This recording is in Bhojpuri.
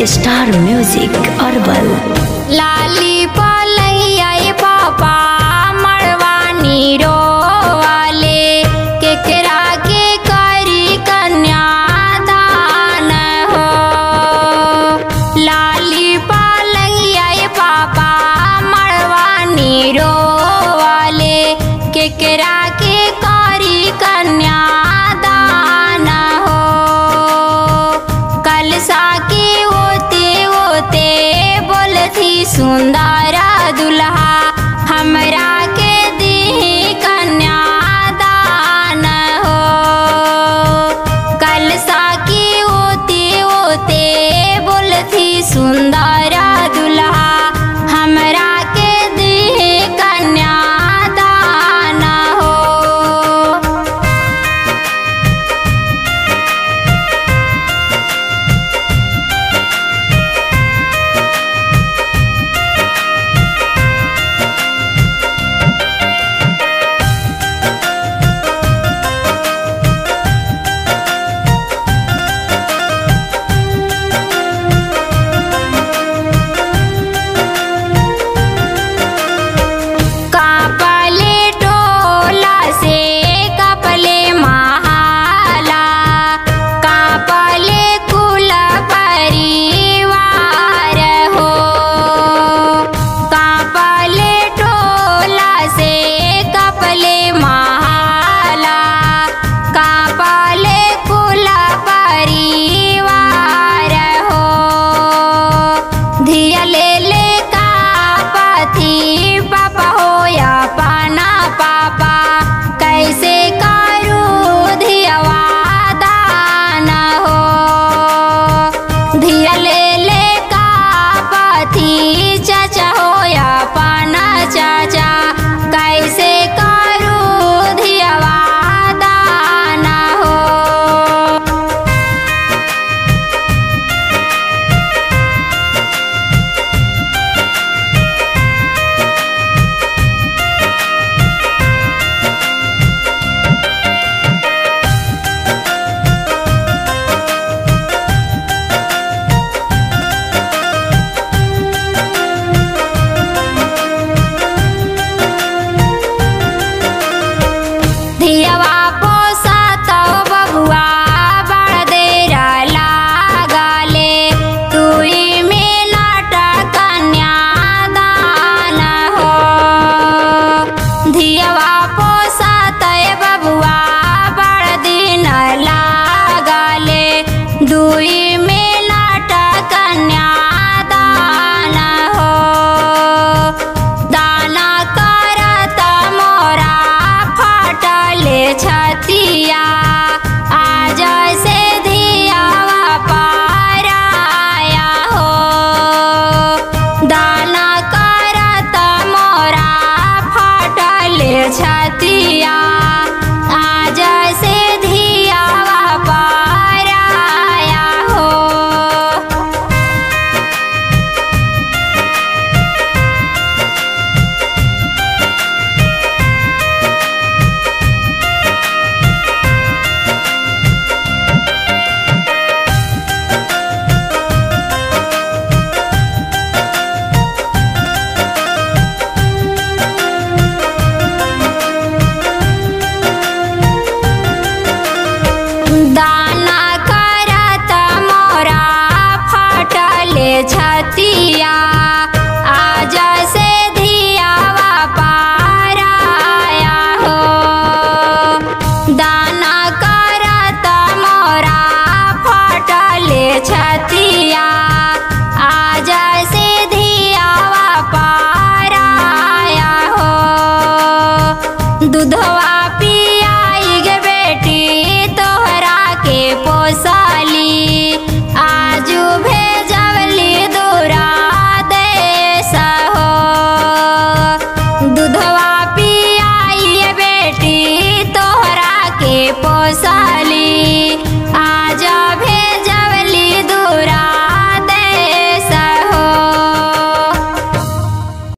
स्टार म्यूजिक अरबल लाली पलैया पापा मड़वानी रोवाले केकरा के करी कन्यादान हो लाली पलैया पापा मड़वानी रोवाले केकरा के करी कन्यादान हो कलसा के ओते ओते बोलथी सुंदर दुल्हा हमरा के दी कन्यादान हो कलसा के ओते ओते बोलथी सुंदर दुल्हा हमरा के दी कन्यादान हो कापले टोला से कपले महाला कापले कुल परिवार हो कापले टोला से कपले महाला कापले कुल परिवार हो धिया ले ले का पथी पापा हो या पाना पापा कैसे करू धियवा दान हो धिया ले ले का पथी चाचा हो या पाना चाचा कैसे करू धियवा दान हो धियवा पोसा तो बबुआ बड़ देर लागले तुई में नाटा कन्यादान हो धियवा पोसा तय बबुआ बड़ दिन लागले दुई में नाटा कन्यादान हो दाना करत मोरा फटले छतिया आज से धियावा पाराया हो दाना करत मोरा फटले छतिया आज से धियावा पाराया हो दाना करत मोरा फटले छतिया आज से धियावा पाराया हो दाना करत मोरा फटले छतिया आज से धियावा पाराया हो दूधवा